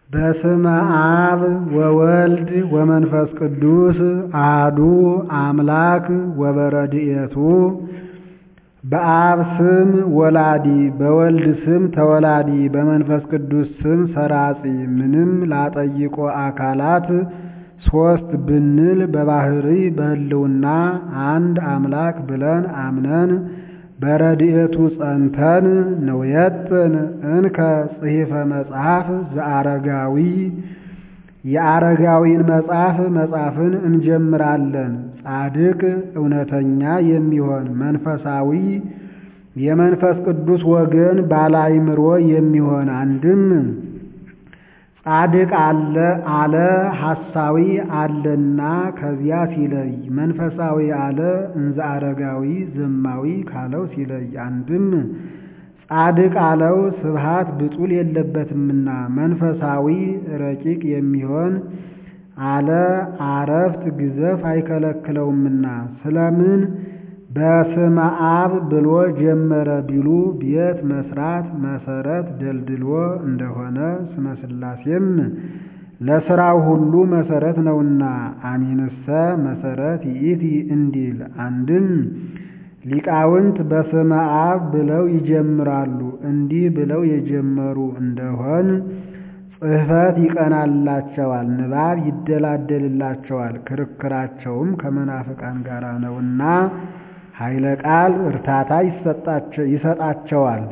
በስመ አብ ወወልድ ወመንፈስ ቅዱስ አሐዱ አምላክ ወበረድኤቱ በአብ ስም ወላዲ በወልድ ስም ተወላዲ በመንፈስ ቅዱስ ስም ሰራጺ ምንም ላጠይቆ አካላት ሦስት ብንል በባሕርይ በሕልውና አንድ አምላክ ብለን አምነን በረድኤቱ ጸንተን ንውየጥን እንከ ጽሒፈ መጽሐፍ ዘአረጋዊ የአረጋዊን መጽሐፍ መጻፍን እንጀምራለን። ጻድቅ እውነተኛ የሚሆን መንፈሳዊ የመንፈስ ቅዱስ ወገን ባለአእምሮ የሚሆን አንድም ጻድቅ አለ አለ ሐሳዊ አለና ከዚያ ሲለይ መንፈሳዊ አለ እንዘ አረጋዊ ዘማዊ ካለው ሲለይ አንድም ጻድቅ አለው ስብሃት ብጡል የለበትምና መንፈሳዊ ረቂቅ የሚሆን አለ አረፍት ግዘፍ አይከለክለውምና ስለምን በስመ አብ ብሎ ጀመረ ቢሉ ቤት መስራት መሰረት ደልድሎ እንደሆነ ስመ ሥላሴም ለሥራው ሁሉ መሰረት ነውና አሚንሰ መሰረት ይእቲ እንዲል አንድም ሊቃውንት በስመ አብ ብለው ይጀምራሉ። እንዲህ ብለው የጀመሩ እንደሆን ጽሕፈት ይቀናላቸዋል፣ ንባብ ይደላደልላቸዋል። ክርክራቸውም ከመናፍቃን ጋር ነውና ኃይለ ቃል እርታታ ይሰጣቸዋል።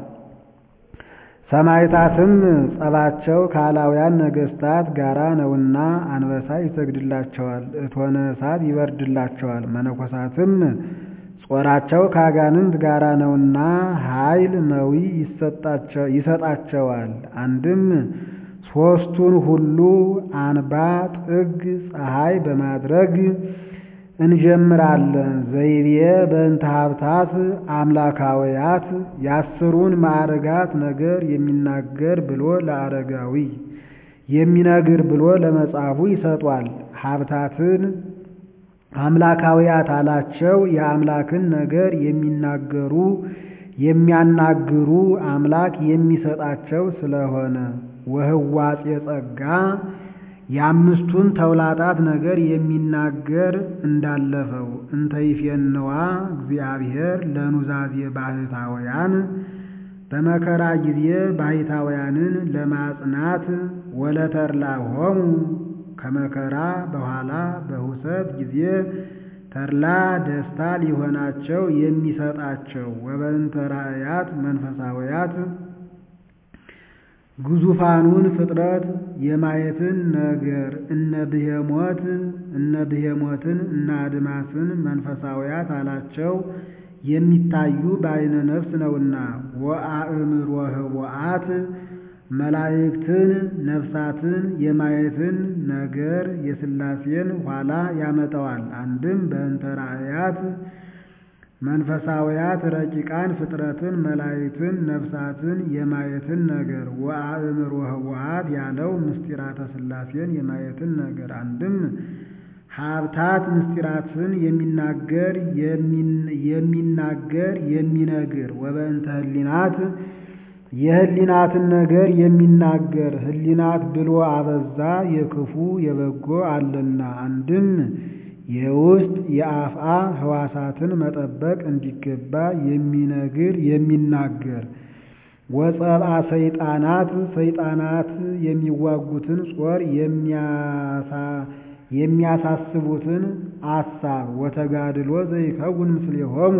ሰማዕታትም ጸባቸው ከአላውያን ነገሥታት ጋራ ነውና አንበሳ ይሰግድላቸዋል፣ እቶነ እሳት ይበርድላቸዋል። መነኮሳትም ጾራቸው ከአጋንንት ጋራ ነውና ኃይል መዊ ይሰጣቸዋል። አንድም ሦስቱን ሁሉ አንባ ጥግ ፀሐይ በማድረግ እንጀምራለን። ዘይቤ በእንተ ሀብታት አምላካውያት የአስሩን ማዕርጋት ነገር የሚናገር ብሎ ለአረጋዊ የሚነግር ብሎ ለመጽሐፉ ይሰጧል። ሀብታትን አምላካውያት አላቸው። የአምላክን ነገር የሚናገሩ የሚያናግሩ አምላክ የሚሰጣቸው ስለሆነ ወህዋጼ ጸጋ የአምስቱን ተውላጣት ነገር የሚናገር እንዳለፈው እንተ ይፌንዋ እግዚአብሔር ለኑዛዜ ባህታውያን በመከራ ጊዜ ባህታውያንን ለማጽናት ወለተድላሆሙ ከመከራ በኋላ በሁሰት ጊዜ ተድላ ደስታ ሊሆናቸው የሚሰጣቸው ወበእንተ ራእያት መንፈሳውያት ግዙፋኑን ፍጥረት የማየትን ነገር እነ ብሄሞት እነ ብሄሞትን እነ አድማስን መንፈሳውያት አላቸው የሚታዩ በአይነ ነፍስ ነውና። ወአእምሮ ህቡአት መላእክትን ነፍሳትን የማየትን ነገር የሥላሴን ኋላ ያመጣዋል። አንድም በእንተ ራእያት መንፈሳውያት ረቂቃን ፍጥረትን መላእክትን ነፍሳትን የማየትን ነገር ወአእምሮ ህቡአት ያለው ምስጢራተ ሥላሴን የማየትን ነገር አንድም ሀብታት ምስጢራትን የሚናገር የሚናገር የሚነግር ወበእንተ ህሊናት የህሊናትን ነገር የሚናገር ህሊናት ብሎ አበዛ የክፉ የበጎ አለና አንድም የውስጥ የአፍአ ህዋሳትን መጠበቅ እንዲገባ የሚነግር የሚናገር ወጸብአ ሰይጣናት ሰይጣናት የሚዋጉትን ጾር የሚያሳስቡትን አሳብ ወተጋድሎ ዘይከውን ምስሌሆሙ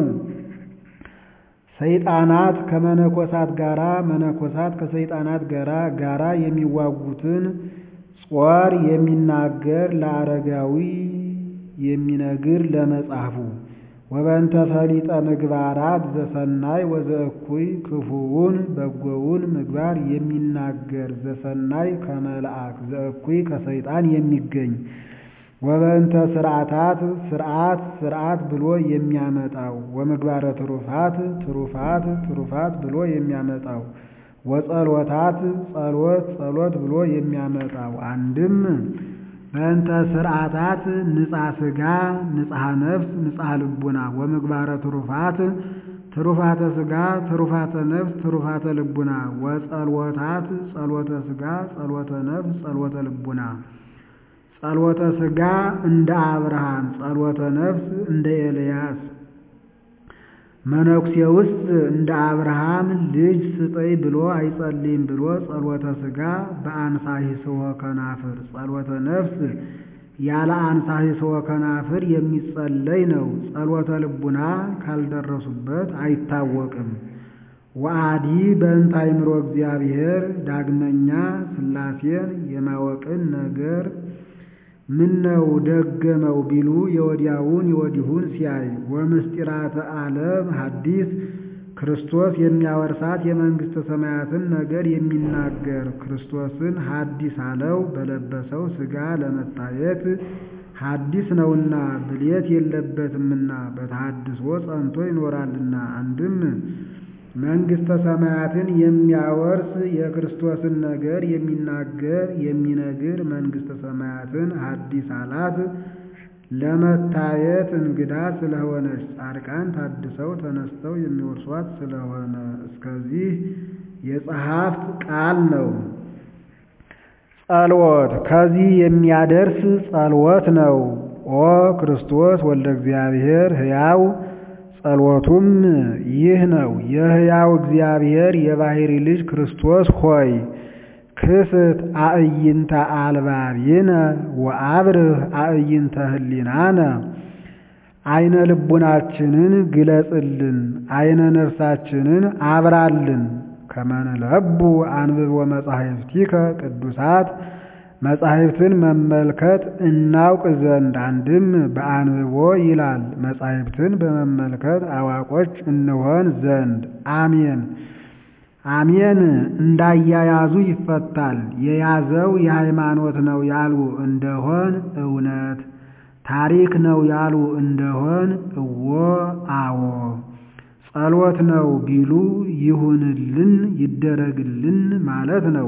ሰይጣናት ከመነኮሳት ጋራ መነኮሳት ከሰይጣናት ጋራ ጋራ የሚዋጉትን ጾር የሚናገር ለአረጋዊ የሚነግር ለመጽሐፉ ወበንተ ፈሊጠ ምግባራት ዘሰናይ ወዘእኩይ ክፉውን በጎውን ምግባር የሚናገር ዘሰናይ ከመልአክ ዘእኩይ ከሰይጣን የሚገኝ ወበንተ ስርዓታት ስርዓት ስርዓት ብሎ የሚያመጣው ወምግባረ ትሩፋት ትሩፋት ትሩፋት ብሎ የሚያመጣው ወጸሎታት ጸሎት ጸሎት ብሎ የሚያመጣው አንድም በእንተ ስርዓታት ንጻ ስጋ ንጽሐ ነፍስ ንጽሐ ልቡና ወምግባረ ትሩፋት ትሩፋተ ሥጋ፣ ትሩፋተ ነፍስ፣ ትሩፋተ ልቡና ወጸልወታት ጸሎተ ሥጋ፣ ጸሎተ ነፍስ፣ ጸሎተ ልቡና ጸሎተ ሥጋ እንደ አብርሃም፣ ጸሎተ ነፍስ እንደ ኤልያስ መነኩሴ ውስጥ እንደ አብርሃም ልጅ ስጠኝ ብሎ አይጸልይም ብሎ ጸሎተ ሥጋ በአንሳሂስወ ከናፍር ጸሎተ ነፍስ ያለ አንሳሂስወ ከናፍር የሚጸለይ ነው። ጸሎተ ልቡና ካልደረሱበት አይታወቅም። ወአዲ በእንተ አእምሮ እግዚአብሔር ዳግመኛ ሥላሴን የማወቅን ነገር ምነው ደገመው ቢሉ የወዲያውን የወዲሁን ሲያይ ወምስጢራተ ዓለም ሐዲስ ክርስቶስ የሚያወርሳት የመንግሥተ ሰማያትን ነገር የሚናገር ክርስቶስን ሐዲስ አለው በለበሰው ሥጋ ለመታየት ሐዲስ ነውና ብሌት የለበትምና በተሐድሶ ጸንቶ ይኖራልና አንድም መንግሥተ ሰማያትን የሚያወርስ የክርስቶስን ነገር የሚናገር የሚነግር መንግሥተ ሰማያትን ሐዲስ አላት። ለመታየት እንግዳ ስለሆነች ጻድቃን ታድሰው ተነስተው የሚወርሷት ስለሆነ እስከዚህ የጸሐፍት ቃል ነው። ጸልወት ከዚህ የሚያደርስ ጸልወት ነው። ኦ ክርስቶስ ወልደ እግዚአብሔር ሕያው ጸሎቱም ይህ ነው። የሕያው እግዚአብሔር የባሕሪ ልጅ ክርስቶስ ሆይ ክስት አእይንተ አልባቢነ ወአብርህ አእይንተ ህሊናነ አይነ ልቡናችንን ግለጽልን፣ አይነ ነፍሳችንን አብራልን። ከመንለቡ አንብቦ መጻሕፍቲከ ቅዱሳት መጻሕፍትን መመልከት እናውቅ ዘንድ አንድም በአንብቦ ይላል መጻሕፍትን በመመልከት አዋቆች እንሆን ዘንድ አሜን። አሜን እንዳያያዙ ይፈታል። የያዘው የሃይማኖት ነው ያሉ እንደሆን እውነት፣ ታሪክ ነው ያሉ እንደሆን እዎ አዎ፣ ጸሎት ነው ቢሉ ይሁንልን ይደረግልን ማለት ነው።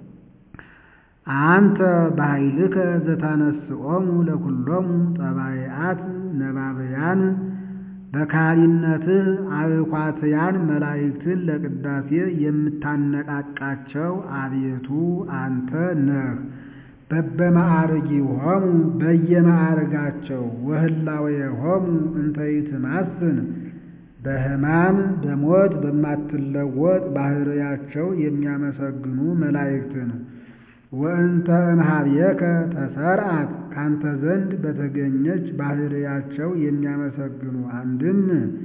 አንተ በኃይልከ ዘታነስኦሙ ለኩሎሙ ጠባይአት ነባበያን በካህሊነትህ አብኳትያን መላእክትን ለቅዳሴ የምታነቃቃቸው አቤቱ አንተ ነህ። በበማዕርጊሆሙ በየማዕርጋቸው ወህላዌሆሙ እንተ ይትማስን በሕማም በሞት በማትለወጥ ባሕርያቸው የሚያመሰግኑ መላእክትን ወእንተ እምኀቤከ ተሰርዐት ካንተ ዘንድ በተገኘች ባሕርያቸው የሚያመሰግኑ አንድም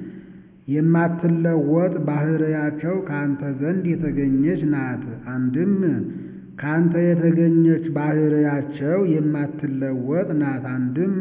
የማትለወጥ ባሕርያቸው ካንተ ዘንድ የተገኘች ናት። አንድም ካንተ የተገኘች ባሕርያቸው የማትለወጥ ናት። አንድም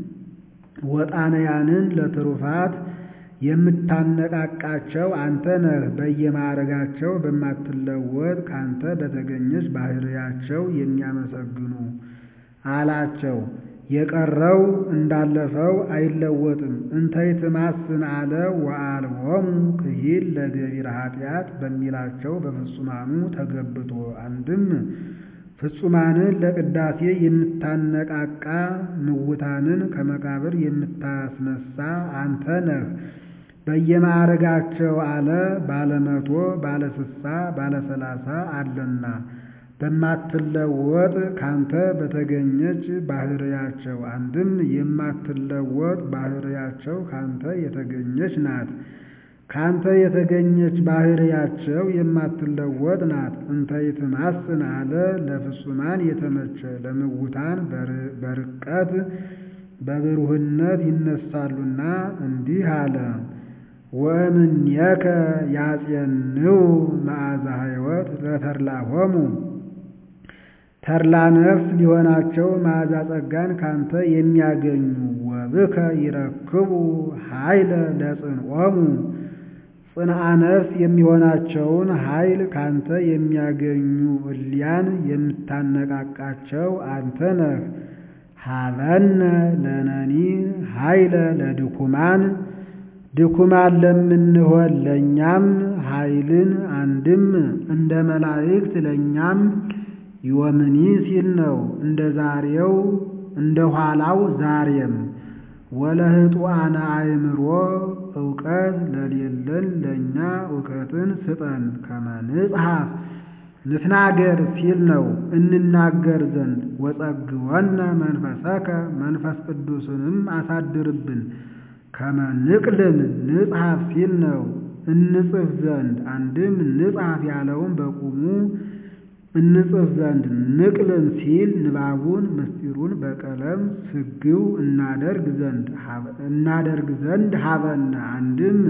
ወጣንያንን ለትሩፋት የምታነቃቃቸው አንተ ነህ። በየማዕረጋቸው በማትለወጥ ካንተ በተገኘች ባሕርያቸው የሚያመሰግኑ አላቸው። የቀረው እንዳለፈው አይለወጥም። እንተ ይትማስን አለ ወአልቦሙ ክሂል ለገቢረ ኃጢአት በሚላቸው በፍጹማኑ ተገብቶ አንድም ፍጹማንን ለቅዳሴ የምታነቃቃ ምውታንን ከመቃብር የምታስነሳ አንተ ነህ። በየማዕረጋቸው አለ ባለመቶ ባለስሳ ባለሰላሳ አለና በማትለወጥ ካንተ በተገኘች ባሕርያቸው አንድም የማትለወጥ ባሕርያቸው ካንተ የተገኘች ናት። ካንተ የተገኘች ባሕርያቸው የማትለወጥ ናት። እንተ ይትማስን አለ ለፍጹማን የተመቸ ለምውታን በርቀት በብሩህነት ይነሳሉና እንዲህ አለ። ወእምኔከ ያጼንው መዓዛ ሕይወት ለተድላሆሙ ተድላ ነፍስ ሊሆናቸው መዓዛ ጸጋን ካንተ የሚያገኙ ወብከ ይረክቡ ኃይለ ለጽንዖሙ ጽንዓ ነፍስ የሚሆናቸውን ኃይል ካንተ የሚያገኙ እሊያን የምታነቃቃቸው አንተ ነህ። ሀበነ ለነኒ ኃይለ ለድኩማን ድኩማን ለምንሆን ለእኛም ኃይልን አንድም እንደ መላእክት ለእኛም ይወምኒ ሲል ነው። እንደ ዛሬው እንደ ኋላው ዛሬም ወለህጡአነ አእምሮ እውቀት ለሌለን ለእኛ እውቀትን ስጠን። ከመ ንጽሐፍ ንትናገር ሲል ነው እንናገር ዘንድ። ወጸግወነ መንፈሰከ መንፈስ ቅዱስንም አሳድርብን። ከመ ንቅልን ንጽሐፍ ሲል ነው እንጽፍ ዘንድ። አንድም ንጽሐፍ ያለውን በቁሙ እንጽፍ ዘንድ ንቅልን ሲል ንባቡን ምስጢሩን በቀለም ስግው እናደርግ ዘንድ እናደርግ ዘንድ ሀበነ አንድም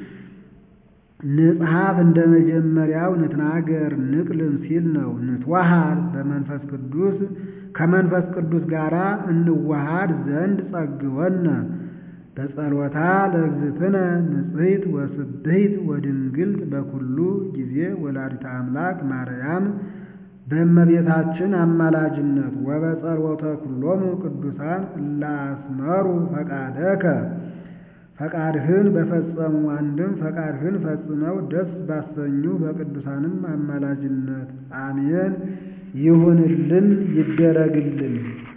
ንጽሐፍ እንደ መጀመሪያው ንትናገር ንቅልን ሲል ነው። ንትዋሃድ በመንፈስ ቅዱስ ከመንፈስ ቅዱስ ጋር እንዋሃድ ዘንድ ጸግወነ በጸሎታ ለእግዝእትነ ንጽሕት ወስብሕት ወድንግልት በኩሉ ጊዜ ወላዲተ አምላክ ማርያም በእመቤታችን አማላጅነት ወበጸሎተ ኩሎሙ ቅዱሳን እለ አስመሩ ፈቃደከ ፈቃድህን በፈጸሙ አንድም ፈቃድህን ፈጽመው ደስ ባሰኙ በቅዱሳንም አማላጅነት አሜን ይሁንልን ይደረግልን።